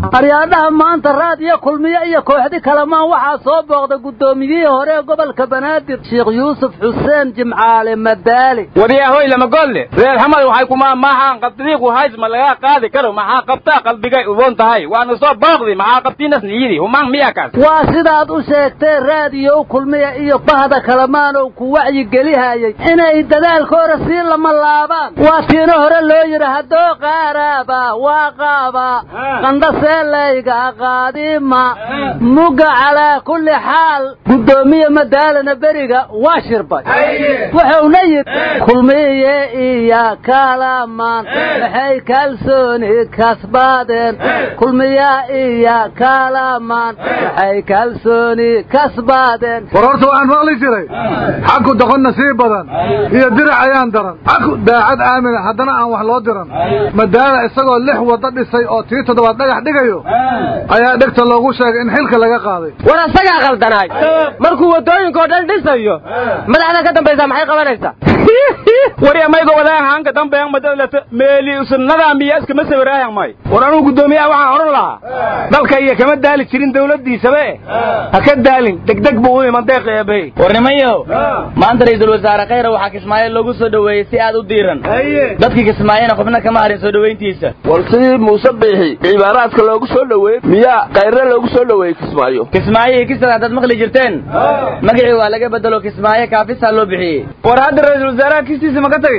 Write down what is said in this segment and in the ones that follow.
aryaadhaha maanta raad iyo kulmiye iyo kooxdi kalamaan waxaa soo booqda guddoomiyihii hore ee gobolka banaadir sheekh yuusuf xuseen jimcaale madaali waryahoy lama golle reer xamad waxay kuma maahaan qabdidiiqu hays ma laga qaadi karo maxaa qabtaa qalbigay ubon tahay waana soo booqdi maxaa qabtiinas niyidi humaan miya kaas waa sidaad u sheegtee raadiyo kulmiya iyo bahda kalamaan oo ku wacyigelihayay inay dadaalkooda sii lama laabaan waa tiina hore loo yidhi haddoo qaaraaba waa qaaba qandhaseelayga qaadima mugga calaa kulli xaal guddoomiye madaalana beriga waa shirbay wuxuuna yidhi kulmiye iyo kalamaan waxay kalsooni kasbaadeen kulmiya iyo kalamaan waxay kalsooni kasbaadeen war horta waxaan maqli jiray xaku doqonna sii badan iyo dirac ayaan daran xaku daacad aamina haddana aan wax loo diran madaala isagoo lix waddo dhisay oo tii toddobaad dhagax dhigayo ayaa dhegta loogu sheegay in xilka laga qaaday war asagaa qaldanaay markuu waddooyinkao dhan dhisayo madaxda ka dambaysa maxay qabanaysaa warya mayga wadaan haanka dambeyan madadlata meeli usunnada miya iskama sawiraayan may war anuu guddoomiyaha waxaan odhan lahaa dalka iyo kama daali jirin dawladdiisabe ha ka daalin degdeg buu u iman deeq eebey warnimayow maanta ra'iisul wasaare khayra waxaa kismaayo loogu soo dhoweeyey si aad u diiran dadkii kismaayena xubno kama harin soo dhoweyntiisa war sidii muuse biixi cibaaraadka loogu soo dhoweeyey miyaa kayrre loogu soo dhoweeyey kismaayo kismaayo iyo kisada haddaad maqli jirteen magacii waa laga bedelo kismaayo kaafisaa loo bixiyey war hadda ra'iisul wasaaraha kistiisa ma ka tagay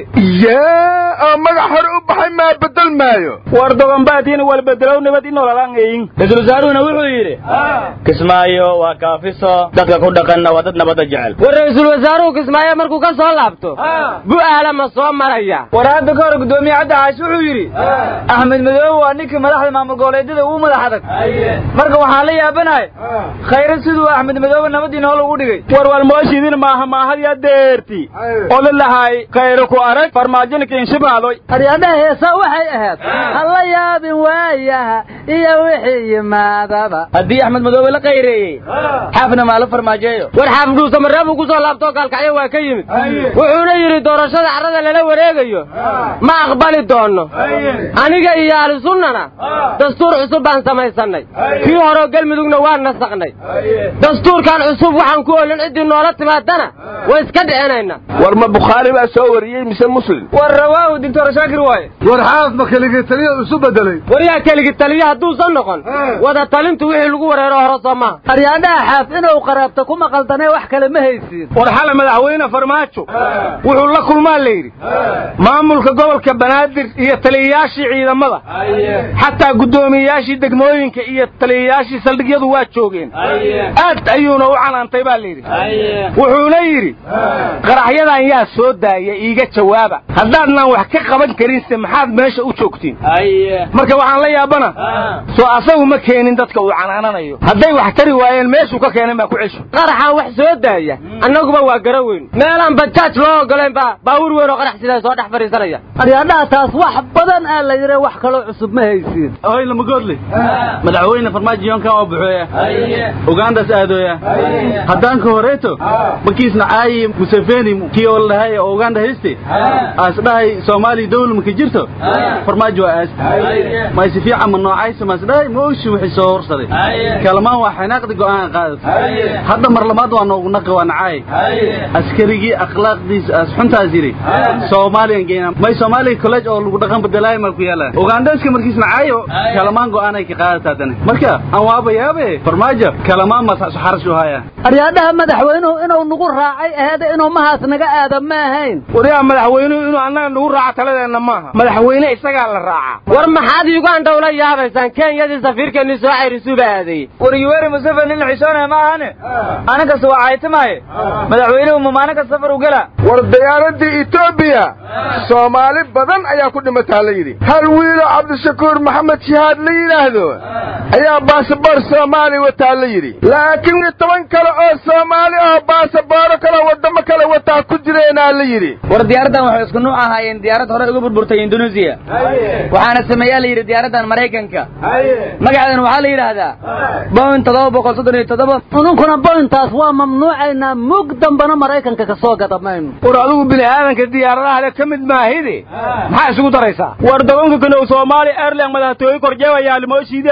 yaa oo magac hore u baxay maa bedel maayo war doganbaadiina wal bedelow nabad inoolaan eyin ra-iisul wasaaruhuna wuxuu yidhi kismaayo waa kaafiso dadka ku dhaqanna waa dad nabadda jecel war ra'iisul wasaaruhu kismaayo markuu ka soo laabto bu'aala ma soo maraya war hadda ka hor guddoomiye caddi caash wuxuu yidhi axmed madoobe waa ninkii madaxda maamul goboleedyada ugu madax adag marka waxaan la yaabanahay khayre siduu axmed madoobe nabadii nool ugu dhigay war walmooshiidin maaha maahadyaa deerti oo la lahaay khayre ku arag farmaajinka inshibaadoy aryaadhaha heesaa waxay ahayd ha la yaabin waayaha iyo wixii yimaadaba haddii axmed madoobe la qayreeyey xaafna maalo farmaajeeyo war xaafdhuusa mareebuu ku soo laabtoo gaalkacyo waa ka yimid wuxuuna yidhi doorashada carrada lala wareegayo ma aqbali doonno aniga iyo ahlusunnana dastuur cusub baan samaysannay kii horeo gelmudugna waan nasakhnay dastuurkan cusub waxaan ku olin ciddii noola timaadana way iska dhicinayna war ma bukhaari baa soo wariyey mise muslim war rawaahu doctor shaakir waaye war xaaf ma keligii taliya isu bedelay war yaa keligi taliya hadduusan noqon wada talintu wixii lagu wareero hore soo maha aryaadhaha xaaf inuu qaraabta ku maqaldanee wax kale ma haysiin war xale madaxweyne farmaajo wuxuu la kulmaa la yidhi maamulka gobolka banaadir iyo taliyayaashii ciidamada xataa guddoomiyeyaashii degmooyinka iyo taliyayaashii saldhigyadu waa joogeen aad ayuuna u canaantay baa la yidhi wuxuuna yidhi qaraxyadan yaa soo daaya iiga jawaaba haddaadnaan wax ka qaban karinse maxaad meesha u joogtiin marka waxaan la yaabana soo asagu ma keenin dadka uu canaananayo hadday wax tari waayeen meeshuu ka keenan baa ku cesho qaraxaan wax soo daaya annaguba waa gara weyn meelaan bajaaj loo ogoleen baa baawur weyn oo qarax sidaa soo dhex fadhiisanaya aryaadhaha taas wax badan aa la yidhi wax kaloo cusub ma haysiin hoy lamagoodle madaxweyne farmaajo yonkan oo buxooya ugandas aadooya haddaanka horeeto markiisna caayi museveni kii oo ladhahay oo uganda hayste aas dhahay soomaaliya dawla maka jirto farmaajo waa aas mayse fiican ma noocaysa maas dhahay ma oshi wixii soo horsaday kalamaan waa xanaaqdi go'aan qaadatay hadda mar labaad waa noogu naqi waa nacaay askarigii akhlaaqdiisa as xuntaas yidhi soomaaliyan geynaa may soomaaliya college oo lagu dhaqan bedelaayo mal ku yaala ugandaska markiisna caayo kalamaan go'aanay ka qaadata haddana marka aan waaba yaabe farmaajo kalamaan ma xarash u haya aryaadhaha madaxweynuhu inuu nagu raacay aheeda inuu mahaas naga aada ma ahayn waryaa madaxweynuhu inuu annaga nagu raaco taladeenna maaha madaxweyne isagaa la raaca war maxaad uganda ula yaabaysaan kenyadii safiirkeennii soo cayrisuuba aadeeyey war yuweri museveni nin xishoonaya ma ahane aninkasta waa caytamaaye madaxweynuhu mamaaninka safar u gela war diyaaradii etoobiya soomaali badan ayaa ku dhimataa la yidhi hal wiiloo cabdishakuur maxamed shihaad la yidhaahdo ayaa baasaboor soomaali wataa la yidhi laakiin toban kale oo soomaali oo baasabooro kale waddamo kale wataa ku jireenaa la yidhi war diyaaraddan waxay isku nuuc ahaayeen diyaarad hore uga burburtay induneesiya waxaana sameeyaa la yidhi diyaaraddan maraykanka magaceedan waxaa la yidhaahdaa boin toddoba boqol soddon iyo toddoba ununkuna bointaas waa mamnuucaynaa mug dambana maraykanka ka soo gada mayno war adigu bini aadanka diyaaradaha le ka mid maahide maxaa isugu daraysaa war dogonka kanow soomaali airline madaxtooye korjeewayaa limooshiidii rinjida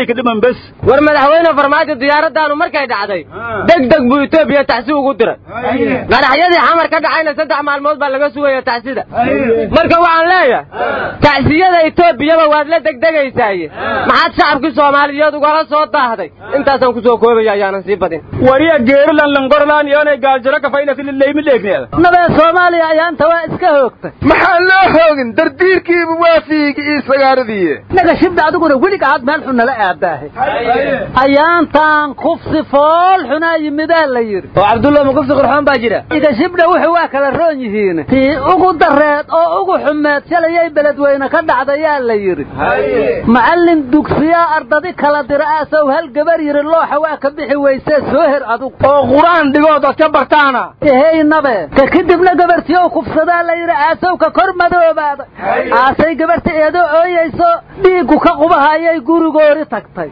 lay ka dhiman bes war madaxweyne farmaajo diyaaradaanu markay dhacday deg deg buu etoobiya taxsi ugu diray qaraxyadii xamar ka dhacayna saddex maalmood baa laga sugaya taxsida marka waxaan leeyahay taxsiyada etoobiyaba waad la degdegaysaaye maxaad shacabkii soomaaliyeed ugala soo daahday intaasaan ku soo koobaya ayaanan sii badin wariya geerilan langorlaan yoonay gaaljiro kafaynasilaymi dheegneeda nabee soomaaliya ayaanta waa iska hoogtay maxaa loo hoogin dardiirkiiba waa fiigi ii sagaaradii naga shibda adiguna welig aad meel xun nala aabaahay ayaantaan kufsi fool xunaa yimidaa la yidhi oo cabdulla ma kufsi qurxoon baa jira iga shibdha wuxuu waa kala roon yihiin tii ugu dareed oo ugu xumeed shalayay beledweyne ka dhacdayaa la yidhi macallin dugsiyaa ardadi kala dira aasow hal gabar yidhi looxa waa ka bixi weysee soo her adugu oo qur-aan dhigood ad ka bartaana ehey nabe ka kadibna gabartiyow kufsadaa la yidhi aasow ka kor madoobaada aasay gabarta eedoo ooyayso dhiiggu ka qubahayay gurigoori tagtay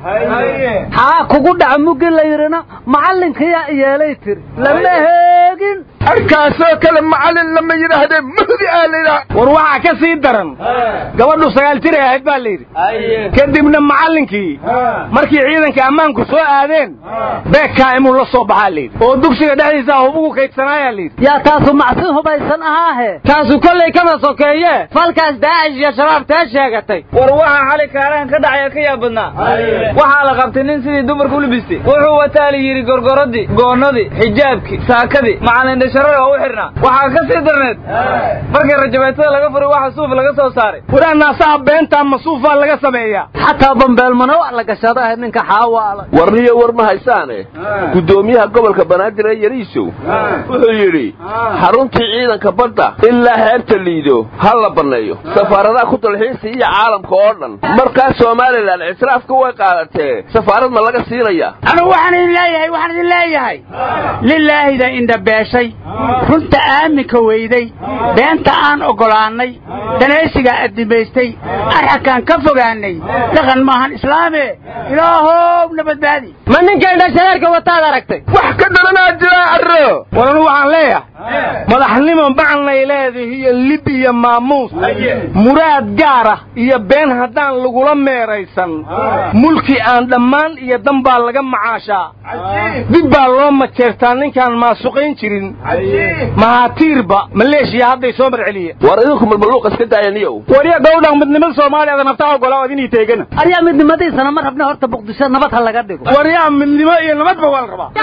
xaa kugu dhaca muggi la yidhina macallinkiyaa yeelay tiri lama heegin arkaasoo kale macallin lama yidhaahdee mahdi aa la yidhaha war waxaa ka sii daran gabadhu sagaal jiray ahayd baa la yidhi kadibna macallinkii markii ciidanka ammaanku soo aadeen beekaa imuu la soo baxaa la yidhi oo dugsiga dhexdiisa hubugu kaydsanaayaa la yidhi yaa taasu macsi hubaysan ahaahe taasu kollay kama sokeeye falkaas daacish iyo shabaab tee sheegatay war waxaa xali kaarahan ka dhacaya ka yaab badnaa waxaa la qabtay nin sidii dumarka u libistay wuxuu wataa la yidhi gorgoradii goonnadii xijaabkii saakadii macalin dhasharada oo u xidhnaa waxaa ka sii darneed markii rajabeetada laga furay waxa suuf laga soo saaray waraa naasaha beentaa masuufaa laga sameeyaa xataa bambeelmana waa la gashadaah ninka xaawaala warniyo war ma haysaane guddoomiyaha gobolka banaadir ee yariisow wuxuu yidhi xaruntii ciidanka badda ilaa heerta liido ha la banneeyo safaaradaha ku dalxiisa iyo caalamka oo dhan markaas somalilan ictiraafka way qaadatee safaarad ma laga siinaya anugu waxaan idin leeyahay waxaan idin leeyahay lilaahida indhabeeshay runta aaminka weyday beenta aan oggolaannay danaysigaa addimaystay arxakaan ka fogaannay dhaqan maahan islaame ilaahow na badbaadi ma ninkay dhashareerka wataad aragtay wax ka daranaa jiraa arro war anu waxaan leeyahay madaxnimo macnay leedahay iyo lib iyo maamuus muraad gaar ah iyo been haddaan lagula meeraysan mulki aan dhammaan iyo dan baa laga macaashaa dib baa loo majeertaa ninkaan maasuqayn jirin mahaatiirba maleeshiya hadday soo marceliye war idinku malmaluuq iska daayaniyow wariya gowdhan midnimada soomaaliya naftaa ogolaa ad inii teegana aryaa midnimadiisana ma rabne horta muqdisho nabad ha laga dhigo waryaa midnimo iyo nabadba waa la rabaa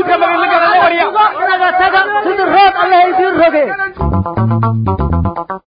naga taga sidii roob allaha idiin roge